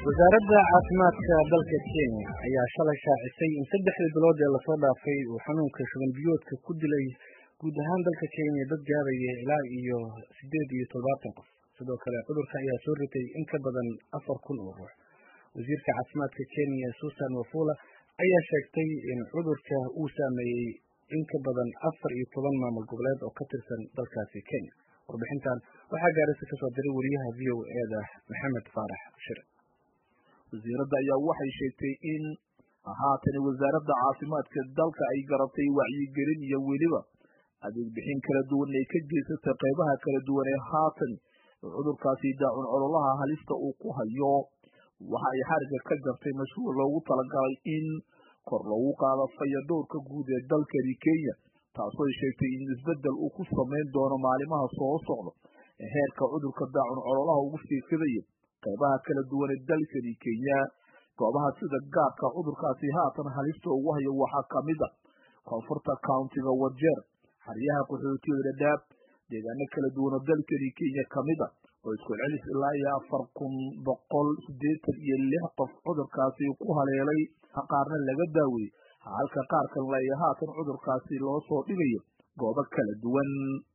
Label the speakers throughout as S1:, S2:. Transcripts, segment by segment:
S1: wasaaradda caafimaadka dalka kenya ayaa shalay shaacisay in saddexdii bilood ee lasoo dhaafay uu xanuunka shuban biyoodka ku dilay guud ahaan dalka kenya dad gaaraya ilaa iyo siddeed iyo toddobaatan qof sidoo kale cudurka ayaa soo ritay in ka badan afar kun oo ruux wasiirka caafimaadka kenya susan wafula ayaa sheegtay in cudurka uu saameeyey in ka badan afar iyo toban maamul goboleed oo ka tirsan dalkaasi kenya warbixintan waxaa gaarisa kasoo diray wariyaha v o eda maxamed faarax shire
S2: wasiiradda ayaa waxay sheegtay in haatani wasaaradda caafimaadka dalka ay garatay wacyigelin iyo weliba adeeg bixin kala duwan ay ka geysatay qaybaha kala duwan ee haatan cudurkaasi daacun cololaha halista uu ku hayo waxa ay xariga ka jartay mashruuc loogu talagalay in kor loogu qaado fayadhowrka guud ee dalkani kenya taasoo ay sheegtay in isbeddel uu ku samayn doono maalimaha soo socda ee heerka cudurka daacun cololaha ugu fiifidaya qaybaha kala duwan ee dalkani kenya goobaha sida gaarka cudurkaasi haatan halista ugu hayo waxaa kamid a koonfurta countiga wajeer xeryaha qaxootiyada dhadhaab deegaano kala duwan oo dalkani kenya kamid a oo isku celis ilaa iyo afar kun boqol siddeetan iyo lix qof cudurkaasi ku haleelay qaarna laga daaweeyey halka qaar kalena ay haatan cudurkaasi loo soo dhigayo goobo kala duwan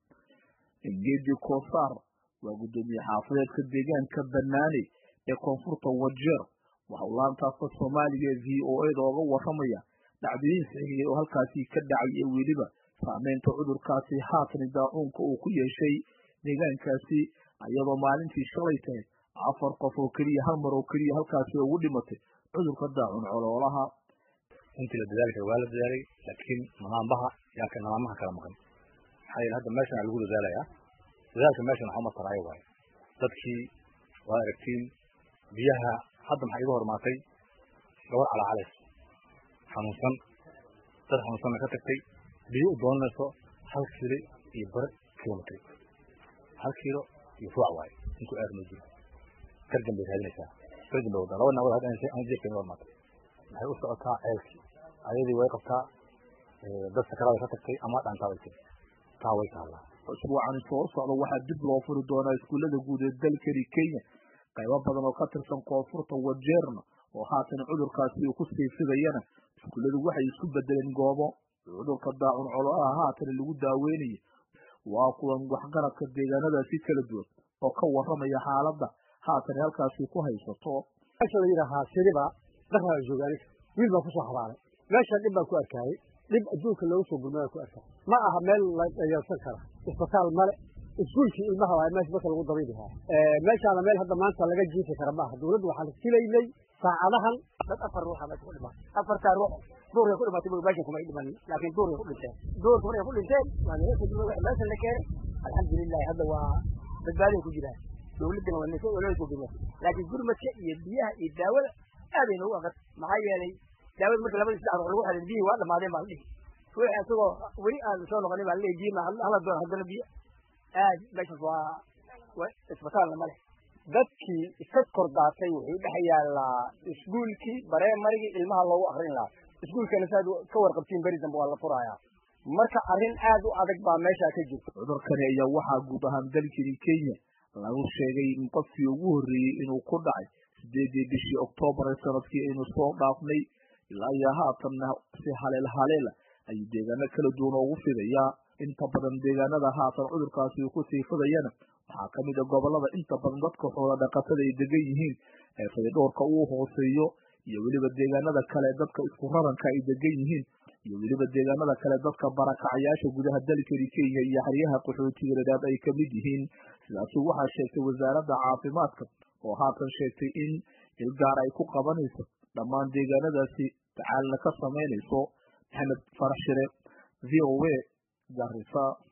S2: engedi kosaar waa guddoomiye xaafadeedka deegaanka banaane ee koonfurta wajeer waxau laantaafka soomaaliga ee v o eda oga waramaya dhacdooyin saxiiya oo halkaasi ka dhacay ee weliba saameynta cudurkaasi haatan daacuunka uu ku yeeshay deegaankaasi iyadoo maalintii shalay tahay afar qof oo keliya hal mar oo keliya halkaasi ugu dhimatay cudurka daacun coloolaha
S3: intii la dadaali kara waa la dadaalay laakiin namaambaha yaa ka namaamaha kala maqan maxaa yeele hadda meeshan lagu dadaalayaa dadaalka meeshan waxa uma taraayo waayo dadkii waa aragtiin biyaha hadda maxaa iga hormaatay gabar calacalays xanuunsan dad xanuunsanna ka tagtay biyo u doonanayso hal kiilo iyo bar kilomitr hal kiilo iyo ruuc waayo intuu aad ma jiro gargan bay raadinaysaa gargan bay wadaa laba nagood hadda aan jeefka iga hormaatay waxay u socotaa ceelkii ayadii way qabtaa dad sakarada ka tagtay ama dhantaa way tiri taa way taallaa
S2: usbuucani soo socda waxaa dib loo furi doonaa iskuullada guud ee dalkani kenya qaybo badan oo ka tirsan koonfurta wajeerna oo haatan cudurkaasi uu ku sii fidayana iskuulladu waxay isku bedeleen goobo cudurka daacun cololaha haatan lagu daaweynayo waa kuwan waxgaradka deegaanadaasi kala duwan oo ka waramaya xaaladda haatan halkaasi ku haysato
S4: meesha la yidhaahaa siriba dhaqaa joogaaniga wiil baa kusoo xabaalay meesha dhib baan ku arkaayey dhib adduunka looga soo gurmada ku arkaa ma aha meel la dhayalsan kara isbitaal male iskuulkii ilmaha waay meesha marka lagu dabayli lahaa meeshaana meel hadda maanta laga jiifi kara maaha dawladdu waxaan filaynay saacadahan dad afar ruuxa meesha ku dhimatay afartaa ruux duurkay ku dhimatay meeshan kumay dhimanin laakiin duurkay ku dhinteen duurka markay ku dhinteen waa laga kadib meesha la keenay alxamdulilahi hadda waa badbaaday ku jiraan dawladdana waa nasa ololay ku dhimatay laakiin gurmadka iyo biyaha iyo daawada aaday noogu aqad maxaa yeelay daawada marka labadii saddex ruux lagu xelin biyihii waa dhamaadeen baa la dhihi ruuxi asagoo weli aan soo noqonin baa la dhihi biyi hala doon haddana biyo aad meeshaas waa isbitaalna ma leh dadkii iska kordaatay wuxuu dhex yaallaa iskuulkii bareemarigii ilmaha loogu akrin lahaa iskuulkana saaad ka warqabtiin beri dambe waa la furayaa marka arrin aad u adag baa meeshaa ka jirta
S2: cudurkani ayaa waxaa guud ahaan dalkani kenya lagu sheegay in qofkii ugu horreeyey inuu ku dhacay sideedii bishii oktoobar ee sanadkii aynu soo dhaafnay ilaa iyo haatanna si haleel haleela ayuu deegaano kala duwan ugu fidayaa inta badan deegaanada haatan cudurkaasi uu kusii fidayana waxaa kamid a gobolada inta badan dadka xoola dhaqatada ay degan yihiin ee fayadhowrka uu hooseeyo iyo weliba deegaanada kale dadka isku raranka ay degan yihiin iyo weliba deegaanada kale dadka barakacayaasha gudaha dalkani kenya iyo xeryaha qaxootiga dhadhaab ay kamid yihiin sidaasi waxaa sheegtay wasaaradda caafimaadka oo haatan sheegtay in ilgaar ay ku qabanayso dhammaan deegaanadaasi tacaalna ka samaynayso maxamed farax shire v o a garisa